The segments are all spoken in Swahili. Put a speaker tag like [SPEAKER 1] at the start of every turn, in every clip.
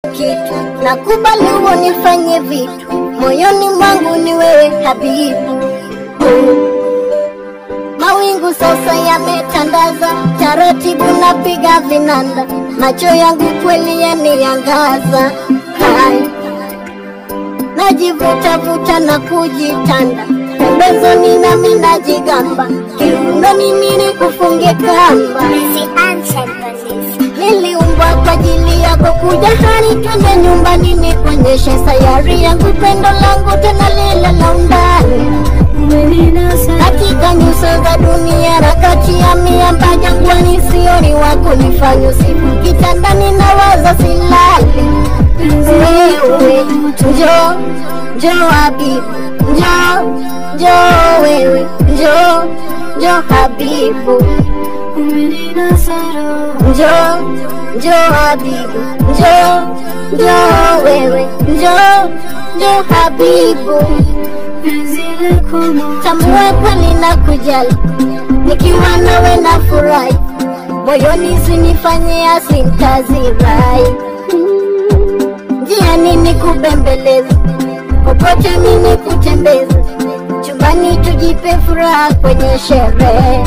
[SPEAKER 1] kitu, nakubali unifanye vitu, moyoni mwangu ni wewe habibu. Mawingu sasa yametandaza, taratibu napiga vinanda, macho yangu kweli yaniangaza. Hai, najivuta vuta na kujitanda, pembezoni nami najigamba, kiunoni mimi kufunge kamba. Niliumbwa kwa ajili yako, kuja hani twende nyumbani, nikuonyeshe sayari yangu, pendo langu tena lile la undani katika nyuso za dunia na kati ya miamba jangwani, sioni wako nifanye usiku kitandani na waza silali. Wewe njo njo habibu, njo njo wewe, njo njo habibu, njo njo habibu, njo njo wewe, njo njo habibu tambua kweli na kujali, nikiwa nawe na furahi, moyoni sinifanye asintazirai, njiani nikubembeleza, popote mimi kutembeza, chumbani tujipe furaha kwenye sherehe.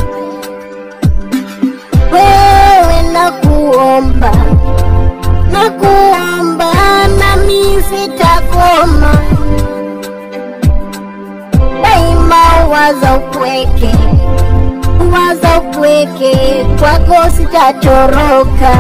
[SPEAKER 1] Wewe nakuomba, nakuomba, nami sitakoma daima waza upweke, waza upweke, kwako sitatoroka.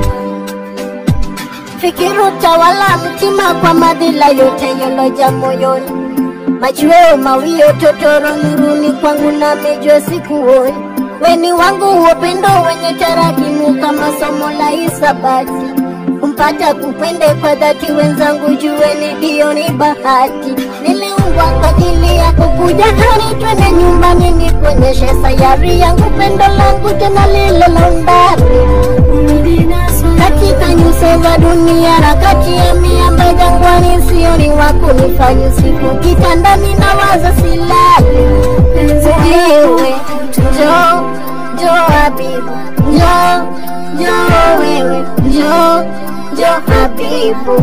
[SPEAKER 1] Fikiri utawala mtima kwa madhila yote yaloja moyoni, machweo mawio totoro nuruni kwangu namejua sikuoni. Weni wangu upendo wenye tarakimu kama somo la hisabati kumpata kupende kwa dhati, wenzangu jueni ndio ni bahati. Niliumbwa kwa ajili yako, kuja hani twende nyumbani, nikuonyeshe sayari yangu, pendo langu tena lile la undani katika nyuso za dunia na kati ya miamba jangwani, sioni wako nifanye usiku kitandani na waza silali. Wewe njo njo habibu, njo njo wewe, njo njo habibu,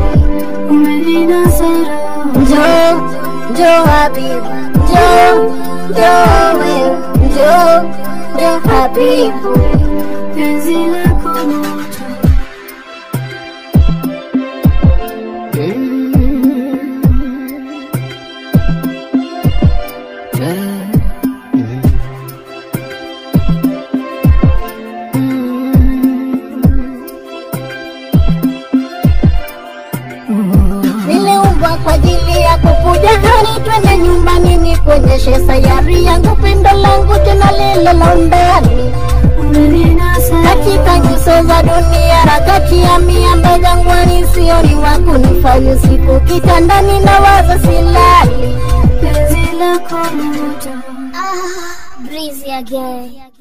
[SPEAKER 1] njo njo habibu, njo njo wewe, njo njo habibu. Niliumbwa kwa ajili yako, kuja hani twende nyumbani, nikuonyeshe sayari yangu, pendo langu tena lile la undani katika nyuso za dunia na kati ya miamba jangwani, sioni wako nifanye usiku kitandani na waza silali.
[SPEAKER 2] Breezy again.